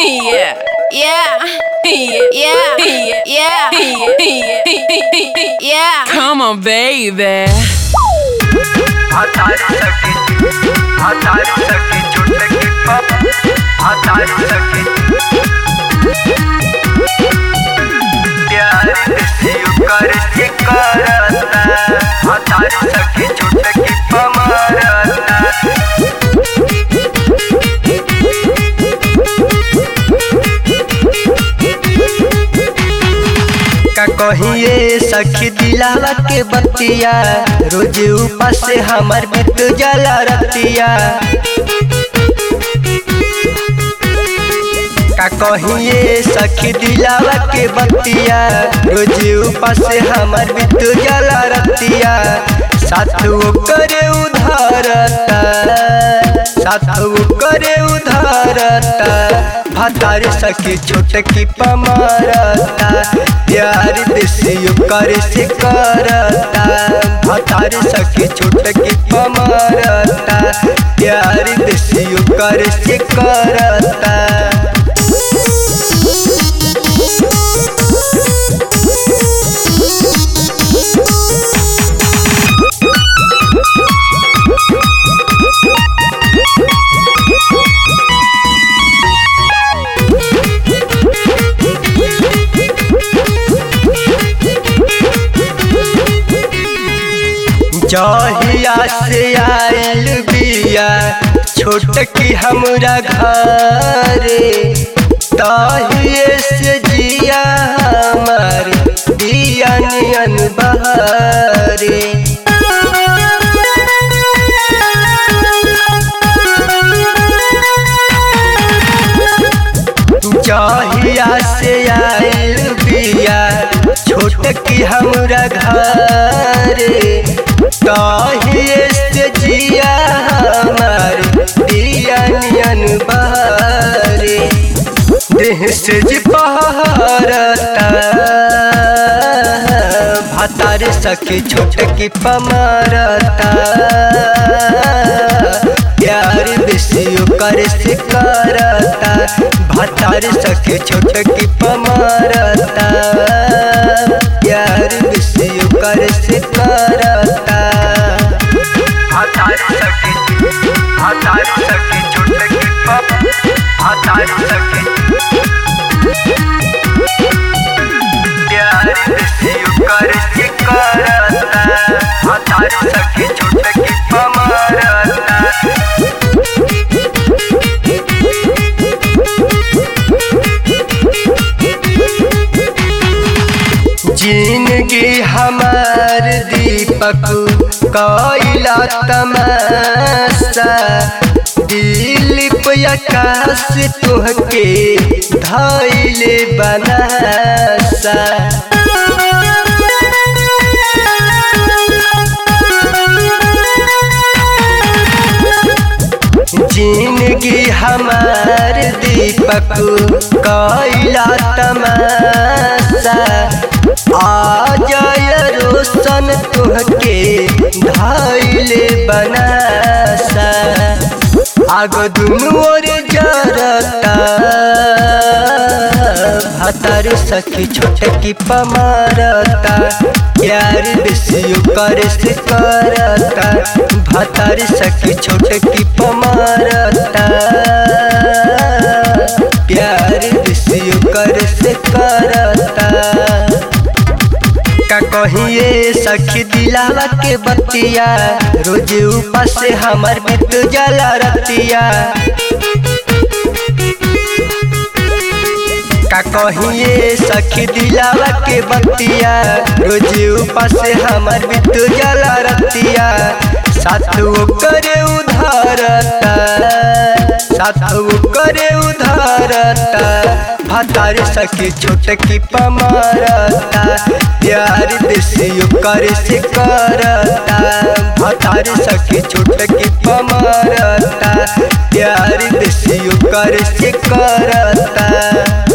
Yeah. Yeah. Yeah. Yeah. Yeah. Yeah. Come on, baby. हतारी सखी हतारी सखी झूठ की पप हतारी सखी प्यार किसी कर के करता हतारी सखी झूठ की पमारता का कहिए सखी दिलावा के बतिया रोज ऊपर से हमर बीत जाला रतिया का कहिए सखी दिलावा के बतिया रोज ऊपर से हमर बीत जाला रतिया साथ वो करे उधारता साथ वो करे उधारता भतार सखी छोट की पमारता प्यार देसी करे से करता भतार सखी छोट की पमारता प्यार देसी करे से करता जहिया से आयल बिया छोट की हमरा घरे तहिए से जिया हमार बिया नियन बहरे जहिया से आयल बिया छोट की हमरा घरे कहिए से जिया हमार दिया नियन बहरे देह से जी पहरता भतार सखी छोट की पमारता प्यार बेसी करे से करता भतार सखी छोट की पमारता प्यार बेसी करे से करता हतार सखी हतार सखी छोट की पप हतार सखी प्यार बेसी करे से करता हतार सखी छोट की पमारता जिंदगी हमार दीपक कैला तमाशा दिलीप आकाश तुहके धैले बनासा जिंदगी हमार दीपक कैला तमाशा आ जाय रोशन तुहके धैले बनासा आग दुनू ओर जरता भतार सखी छोट की पमारता प्यार बेसी करे से करता भतार सखी छोट की पमारता प्यार बेसी करे से करता का कहिए सखी दिलावा के बतिया रोज ऊपर से हमर बीत जाला रतिया का कहिए सखी दिलावा के बतिया रोज ऊपर से हमर बीत जाला रतिया साथ वो करे उधारता साथ वो करे उधारता भतार सखी छोट की पमारता प्यार देसी करे से करता भतार सखी छोट की पमारता प्यार देसी करे से करता